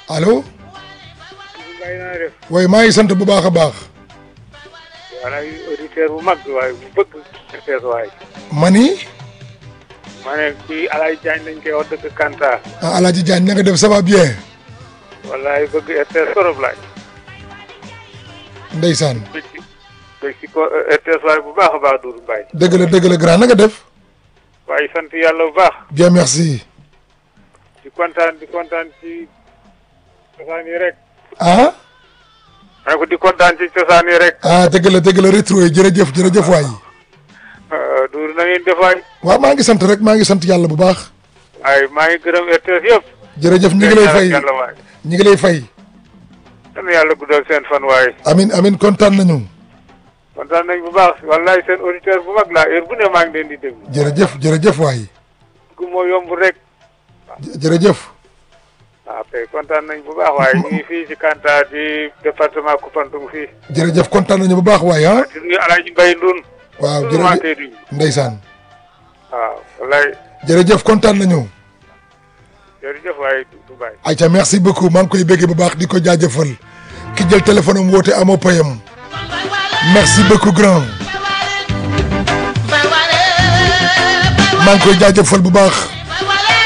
allo Mbaye naa def way maa ngi sant bu baax a baax wala auditeur bu mag waaye bu bëgg RTS waay mani ma ne kii Alaye Diagne lañ koy wax dëkk Kanta ah Alaaji Diagne na nga def ça va bien wallaay bëgg RTS torop laay ndeysaan bëgg ci bëgg ci ko RTS waay bu baax a baax Doudou Mbaye dëgg la dëgg la grand na nga def waaye sant yàlla bu baax bien merci di kontaan di kontaan ci cosaan yi rek ah ma ne ko di kontaan ci cosaan yi rek ah dëgg la dëgg la rétro yi jërëjëf jërëjëf waay Doudou na ngeen def waay waaw maa ngi sant rek maa ngi sant yàlla bu baax waaye maa ngi gërëm RTS yëpp jërëjëf ñu ngi lay fay yàlla waay ñu ngi lay fay yal yàlla guddal seen fan waaye amin amin kontaan nañu kontaan nañ bu baax wallaay seen auditeur bu mag laa heure bu ne maa ngi leen di déglu jërëjëf jërëjëf waay gu moo yomb rek jërëjëf waaw kay kontaan nañ bu baax waaye ñu ngi fii ci Kanta di département Koupantoum fii jërëjëf kontaan nañu bu baax waay ah di nuyu Alaaji Mbay Ndun waaw toujours maa jërëjëf koy nuyu ndeysaan waaw wallaay jërëjëf kontaan nañu jërëjëf waaye du bàyyi ayca merci beaucoup maa ngi koy béggee bu baax di ko jaajëfal ki jël téléphone am woote amoo payam merci beaucoup grand maa ngi koy jaajëfal bu baax